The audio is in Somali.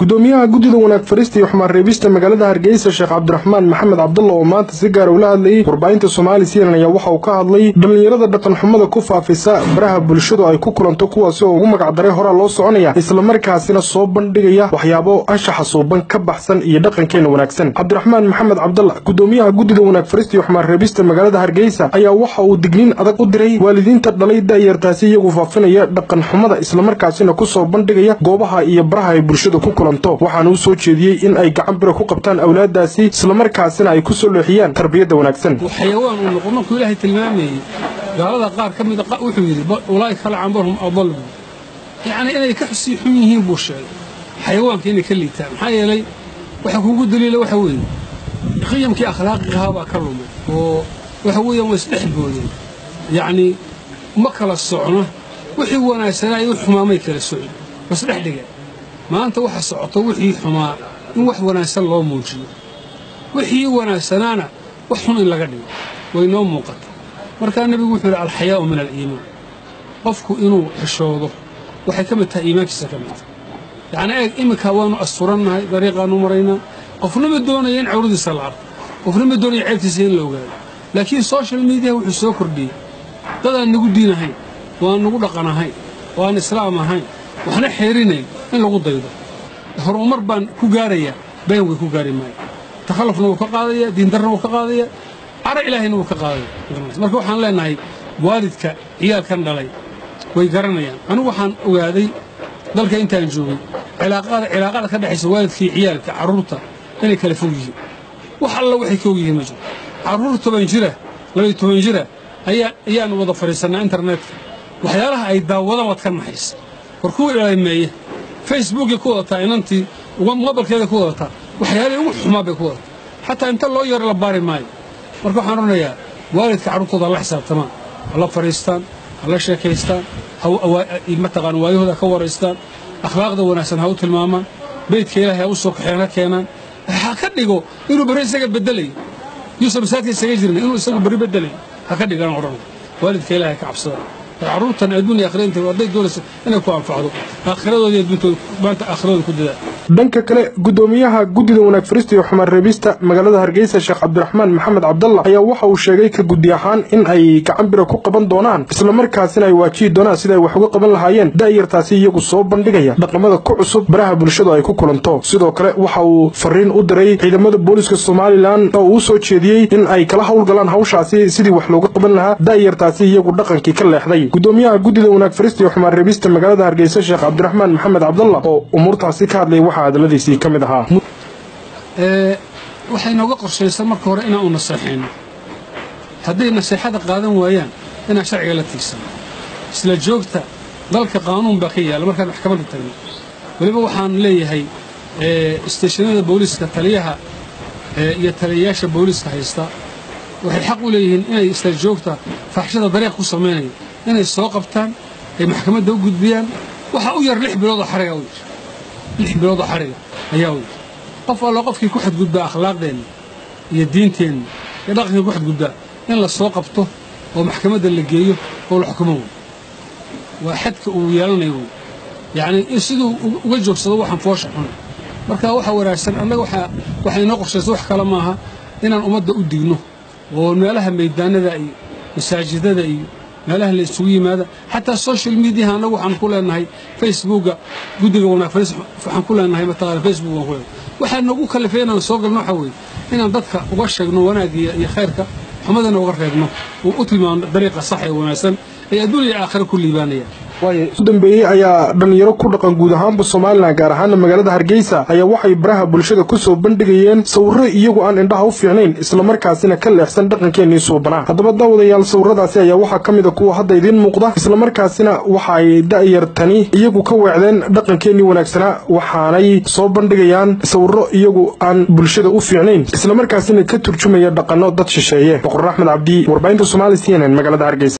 gudoomiyaha guddida wanaag farista iyo xumaan reebista magaalada hargeysa sheekh cabdiraxmaan maxamed cabdalla oo maanta si gaara ula hadlayay warbaahinta soomaali cnn ayaa waxa uu ka hadlay dhallinyarada dhaqanxumada ku faafisa baraha bulshadu ay ku kulanto kuwaasi oo ugu magacdaray horaa loo soconaya islamarkaasina soo bandhigaya waxyaabo anshaxa suuban ka baxsan iyo dhaqankeena wanaagsan cabdiraxmaan maxamed cabdalla gudoomiyaha guddida wanaag farista iyo xumaan reebista magaalada hargeysa ayaa waxa uu digniin adag u diray waalidiinta dhalay da'yartaasi iyagu faafinaya dhaqanxumada islamarkaasina kusoo bandhigaya goobaha iyo baraha ay bulshada ku kulanto waxaana u soo jeediyey in ay gacan bira ku qabtaan awlaadaasi islamarkaasina ay ku soo leexiyaan tarbiyadda wanaagsan xayawaan uu noqo markuu ilaahay tilmaamayey gaalada qaar ka mida wuxuu yidhi ulaa'ika lacanbarhum adal buu yacnii inay ka sii xun yihiin buu sheegay xayawaanka inay ka liitaan maxaa yeelay waxa kuugu daliila waxa weeye qiyamkii akhlaaqigahaa baa ka lumay oo waxa weeyaan waa isdhex boodeen yacnii ma kala socno wixii wanaagsanaa iyo xumaamay kala socon waa isdhex dhigeen maanta waxa socoto wixii xumaa in wax wanaagsan loo muujiyo wixii wanaagsanaana wax xun in laga dhigo way noo muuqata markaa nebigu wuxuu yidhi alxayaa'u min aliimaan qofku inuu xishoodo waxay ka mid tahay iimaankiisa ka mid tahay yacnii eeg iminka waannu asturannahay dariiqaannu maraynaa qofna ma doonaya in cawradiisa la arko qofna ma doonaya ceebtiisa in la ogaado laakiin social mediaha wuxuu soo kordhiyey dadaan nagu diin ahayn waan nagu dhaqan ahayn waan islaam ahayn waxna xeerinayn in lagu daydo horumar baan ku gaarayaa been way ku gaari maayo takhallufna wuu ka qaadaya diindarna wuu ka qaadaya cara ilaahayna wuu ka qaadaya marka waxaan leennahay waalidka ciyaalkan dhalay way garanayaan anigu waxaan ogaaday dalka intaan joogay cilaaqada ka dhexaysa waalidkaiyo ciyaalka carruurta inay kala fog yihiin wax alla waxay ka og yihiin ma jiro carruur toban jira labaiyo toban jira ayaanu wada fadhiisannaa internetka waxyaalaha ay daawadaan waad ka naxaysa war kuwa ilaameeya facebookay ku wadataa inantii mobilkeeday ku wadataa waxyaalihii ugu xumaa bay ku wadataa xataa inta loo yaro la baari maayo marka waxaan odhanayaa waalidka carruurtooda hala xisaabtamaan hala fadhiistaan hala sheekaystaan mataqaan waayahooda ka waraystaan akhlaaqda wanaagsan ha u tilmaamaan beydka ilaahay ha u soo kaxeen ha keenaan ha ka dhigo inuu berri isaga beddelayo yuusan masaadka isaga jirna inuu isagu berri beddelayo ha ka dhigaan odhanaya waalidka ilaahay ka cabsadaan carruurtan adduun iyo akhiranta hadday doonaysa inay ku anfacdo aakhiradoodi adduuntooda maanta aakhiradoda ku dadaa dhanka kale gudoomiyaha guddida wanaag farista iyo xumaan reebista magaalada hargeysa sheekh cabdiraxmaan maxamed cabdalla ayaa waxa uu sheegay ka guddi ahaan in ay gacan bira ku qaban doonaan islamarkaasina ay waajihi doonaan sida ay wax uga qaban lahaayeen da'yartaasi iyagu soo bandhigaya dhaqamada ku cusub baraha bulshadu ay ku kulanto sidoo kale waxa uu fariin u diray ciidamada booliska somalilan oo uu soo jeediyey in ay kala howlgalaan hawshaasi sidii wax looga qaban lahaa da'yartaasi iyagu dhaqankii ka leexday gudoomiyaha guddida wanaag farista iyo xumaan reebista magaalada hargeysa sheekh cabdiraxmaan maxamed cabdalla oo umuurtaasi ka hadlay waxa hadaladiisii ka mid ahaa waxay nooga qorshaysan marka hore inaan u naseexayno hadday naseexada qaadan waayaan inaan sharciga la tiigsano isla joogta dalka qaanuun baa ka yaalla markaan maxkamadda tagno weliba waxaan leeyahay isteeshinada booliiska taliyaha iyo taliyayaasha booliiska haysta waxay xaq u leeyihiin inay isla joogta faaxshada dariiq ku samaynayo inay soo qabtaan ay maxkamadda u gudbiyaan waxaa u yar lix biloodoo xariga u yir lix biloodoo xariga ayaa u yir qof allo qofkii ku xadgudbaa akhlaaqdeenna iyo diinteenna iyo dhaqankii ku xadgudbaa in la soo qabto oo maxkamadda la geeyo oo la xukumo wey waa xadka uu yeelanayo wey yacnii in siduu uga joogsado waxaan foosha xun marka waxa wanaagsan annaga waxay inoo qorshaysa wax kale maaha inaan ummadda u digno oo meelaha maydaanada iyo masaajidada iyo meelaha la isugu yimaada xataa social mediaha annagu waxaan ku leenahay facebooka guddiga wanaag faris waxaan ku leenahay mataqaana facebook waan ku leenahay waxaa nagu kalifay inaan soo galno waxa weeye inaan dadka uga sheegno wanaagga iyo khayrka xumadana uga reebno oo u tilmaamno dariiqa sax ee wanaagsan ay adduun iyo aakhira ku liibaanayaan u dambeeyey ayaa dhallinyaro ku dhaqan guud ahaanba somalilan gaar ahaana magaalada hargeysa ayaa waxay baraha bulshada ku soo bandhigayeen sawirro iyagu aan indhaha u fiicnayn islamarkaasina ka leexsan dhaqankeennii suubanaa haddaba daawadayaal sawirradaasi ayaa waxaa ka mida kuwa hadda idiin muuqda islamarkaasina waxa ay da'yartani iyagu ka weecdeen dhaqankeennii wanaagsanaa waxaanay soo bandhigayaan sawirro iyagu aan bulshada u fiicnayn islamarkaasina ka turjumaya dhaqanno dad shisheeye boqor axmed cabdi warbaahinta somaali c n n magaalada hargeysa